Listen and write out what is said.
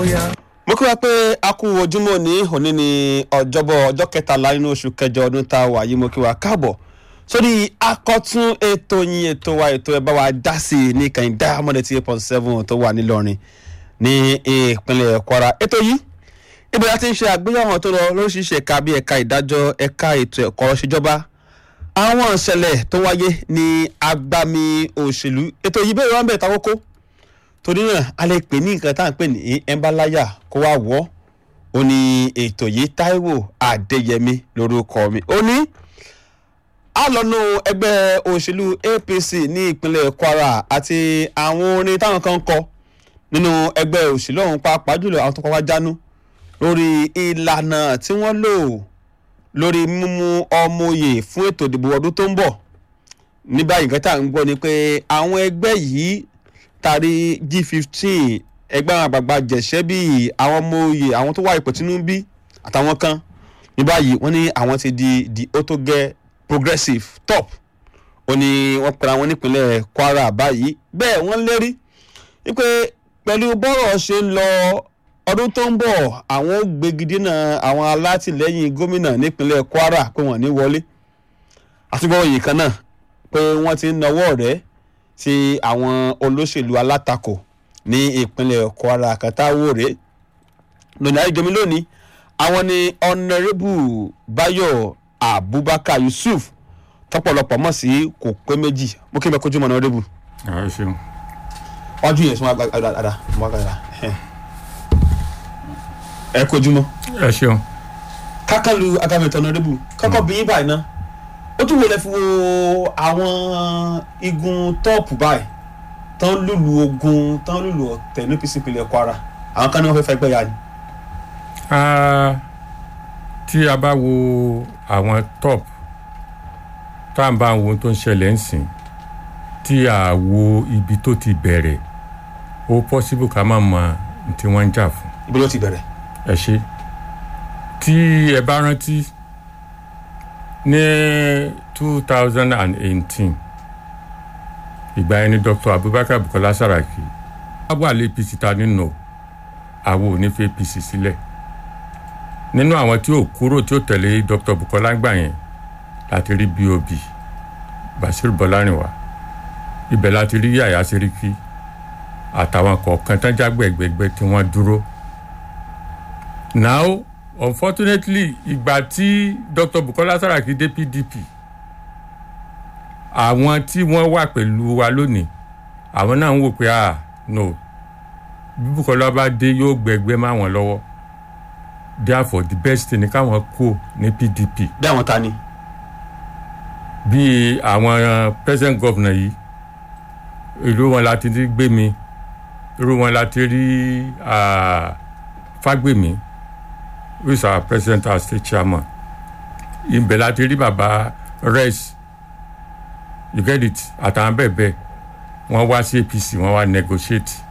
mo kí wa pé a kú ojúmọ́ ní òní ní ọjọ́bọ̀ ọjọ́ kẹtàlá nínú oṣù kẹjọ ọdún tá a wà yìí mo kí wa káàbọ̀ sórí akọ́tún ètò yín ètò wa ètò ẹ̀ bá wa dá sí i ní kàn diamond eighty eight point seven tó wà nílọrin ní ìpínlẹ̀ kwara ètò yìí ibi láti ń ṣe àgbéyàwó tó lọ lóríṣiríṣi ẹ̀ka bíi ẹ̀ka ìdájọ́ ẹ̀ka ètò ẹ̀kọ́ ṣèjọba àwọn ìṣẹ̀lẹ̀ tó wáyé ní agbami òṣèlú ètò yìí bẹ́ẹ̀ wọ́n bẹ̀ ta kókó torí náà a lè pè ní nǹkan tá à ń pè ní ẹnbáláyà kó wá wọ́ ó ní ètò yìí Táíwò Adéyẹmí lórúkọ mi ó ní a lọ́nu ẹgbẹ́ òṣèlú APC ní ìpínlẹ̀ Kwara àti àwọn orin táwọn kan kọ nínú ẹgbẹ́ òṣèlú ọ̀hún pàápàá jùlọ àwọn tó kọ́ wá jánu lórí ìlànà tí wọ́n lò lórí mímú ọmọ òye fún ètò ìdìbò ọdún tó ń bọ̀ ní báyìí nǹkan tá à ń gbọ́ ni pé àwọn ẹgbẹ́ yìí tari G15 ẹgbẹ́ àwọn àgbààgbà jẹ̀ṣẹ́ bíi àwọn ọmọ òye àwọn tó wà ipò Tinubu àtàwọn kan ní báyìí wọ́n ní àwọn ti di the otoge progressive top ó ní wọ́n pera wọn nípínlẹ̀ Kwara báyìí bẹ́ẹ̀ wọ́n lérí wípé pẹ̀lú bọ́rọ̀ ṣe ń lọ ọdún tó ń bọ̀ àwọn ó gbégidínà àwọn alátìlẹ́yìn gómìnà nípínlẹ̀ Kwara pé wọ́n ní wọlé àtúgbọ́ yìí kan náà pé wọ́n ti ń nawọ́ rẹ̀ sí àwọn olóṣèlú alátakò ní ìpínlẹ̀ Kwara kàtàwòrè lónìí àìjọmi lónìí àwọn ni ọ̀nàrẹ́bù Báyọ̀ Abubakar Yusuf tọ́pọ̀lọpọ̀ mọ̀ sí kò pé méjì mo kí n bẹ kojú mọ́ ọ̀nàrẹ́bù. ẹ ṣeun. wájú yẹn sún wá dáadáa mo wá dáadáa ẹ kojú mọ́. ẹ ṣeun. kákàlù agamẹ̀tọ̀ ọ̀nàrẹ́bù kọ́kọ́ bí yín báyìí náà ó tún wọlé fi wo àwọn igun tọ́ọ̀pù báyìí tán lùlù ogun tán lùlù ọ̀tẹ̀ ní APC ìpínlẹ̀ Kwara àwọn kan ní wọ́n fẹ́ fẹ́ gbẹ́yà ni. Ah, tí a bá wo àwọn top tá à ń bá wo ohun tó ń ṣẹlẹ̀ ń sìn tí a wo ibi tó ti bẹ̀rẹ̀ ó possible ká má mọ ohun tí wọ́n ń jà fún ibi ló ti bẹ̀rẹ̀. ẹ ṣe tí ẹ bá rántí ní two thousand and eighteen ìgbà yẹn ni Dr. Abubakar Bukola Saraki wá wà lé APC ta nínú àwọn ò ní fi APC sílẹ̀ nínú àwọn tí ò kúrò tí ò tẹ̀lé Dr. Bukola gbà yẹn láti rí BOB Bashir Bọ́lárìnwá ibẹ̀ láti rí Yàyà Sẹ́ríkì àtàwọn kọ̀ọ̀kan tán jágbẹ̀gbẹ̀gbẹ̀ tí wọ́n dúró now unfortunately ìgbà tí Dr. Bukola Saraki dé PDP àwọn tí wọ́n wà pẹ̀lú wa lónìí àwọn náà ń wò pé ah no bí Bukola bá dé yóò gbẹgbẹ́ má wọn lọ́wọ́ therefore the best thing ni káwọn kó ní PDP bí àwọn ta ni. bí àwọn present governor yìí ìlú wọn láti rí Gbémi irú wọn láti rí ah, Fágbèmí who is our president our state chairman ibẹ̀ láti rí baba res you get it àtàwọn bẹ́ẹ̀ bẹ́ẹ̀ wọ́n wá sí APC wọ́n wá negotiate